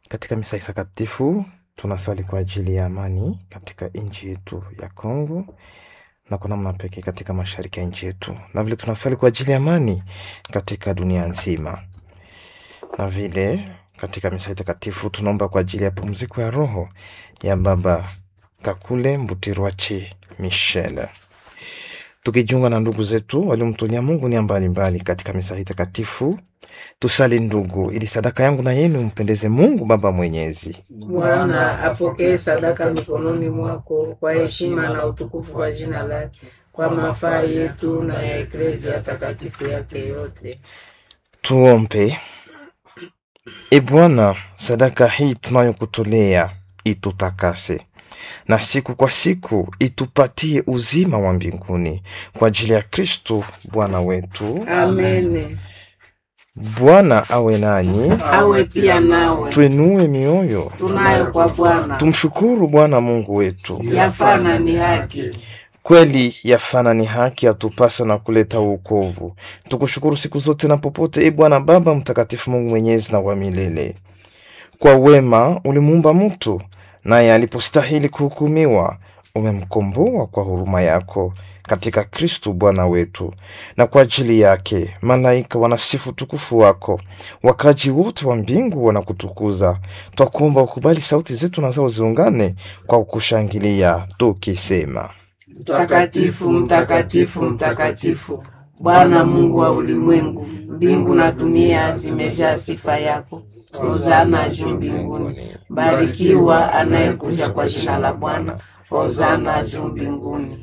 Katika misa takatifu tunasali kwa ajili ya amani katika nchi yetu ya Kongo na kwa namna pekee katika mashariki ya nchi yetu, na vile tunasali kwa ajili ya amani katika dunia nzima, na vile katika misa takatifu tunaomba kwa ajili ya pumziko ya roho ya Baba Kakule Mbutirwache Michel, tukijiunga na ndugu zetu waliomtolea Mungu nia mbalimbali katika misa hii takatifu. Tusali ndugu, ili sadaka yangu na yenu mpendeze Mungu Baba Mwenyezi. Bwana apokee sadaka mikononi mwako kwa heshima na utukufu wa jina lake, kwa mafaa yetu na ya eklezia takatifu yake yote. Tuombe. E Bwana, sadaka hii tunayokutolea itutakase na siku kwa siku itupatie uzima wa mbinguni kwa ajili ya Kristo Bwana wetu. Amene. Bwana awe nanyi, Awe pia nawe. tuinue mioyo, Tunayo kwa Bwana. tumshukuru Bwana Mungu wetu. Yafana ni haki. Kweli yafana ni haki, atupasa na kuleta uokovu. Tukushukuru siku zote na popote, e Bwana Baba Mtakatifu, Mungu mwenyezi na wa milele. Kwa wema ulimuumba mtu, naye alipostahili kuhukumiwa umemkomboa kwa huruma yako katika Kristu Bwana wetu. Na kwa ajili yake malaika wanasifu tukufu wako, wakaji wote wa mbingu wanakutukuza. Twakuomba ukubali sauti zetu na zao ziungane kwa kukushangilia tukisema: Mtakatifu, mtakatifu, mtakatifu, Bwana Mungu wa ulimwengu, mbingu na dunia zimejaa sifa yako. Hosana juu mbinguni. Barikiwa anayekuja kwa jina la Bwana. Hosana juu mbinguni.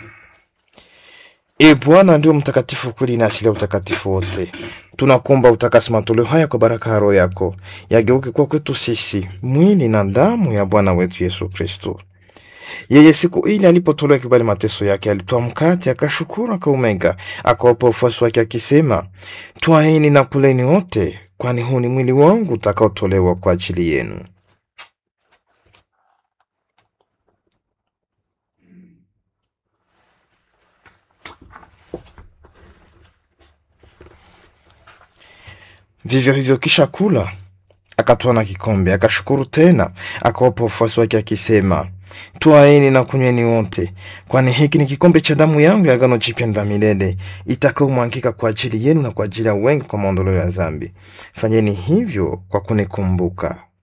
E Bwana ndio mtakatifu kweli na asili ya utakatifu wote. Tunakuomba utakasi matoleo haya kwa baraka ya Roho yako, yageuke kwa kwetu sisi mwili na damu ya Bwana wetu Yesu Kristo. Yeye siku ile alipotolewa kibali mateso yake, alitoa mkate, akashukuru, akaumega, akawapa wafuasi wake akisema, twaeni na kuleni wote, kwani huu ni mwili wangu utakaotolewa kwa ajili yenu. Vivyo hivyo kisha kula, akatwaa na kikombe, akashukuru tena, akawapa wafuasi wake akisema, twaeni na kunyweni wote, kwani hiki ni kikombe cha damu yangu ya agano jipya la milele, itakaomwangika kwa ajili yenu na kwa ajili ya wengi kwa maondoleo ya dhambi. Fanyeni hivyo kwa kunikumbuka.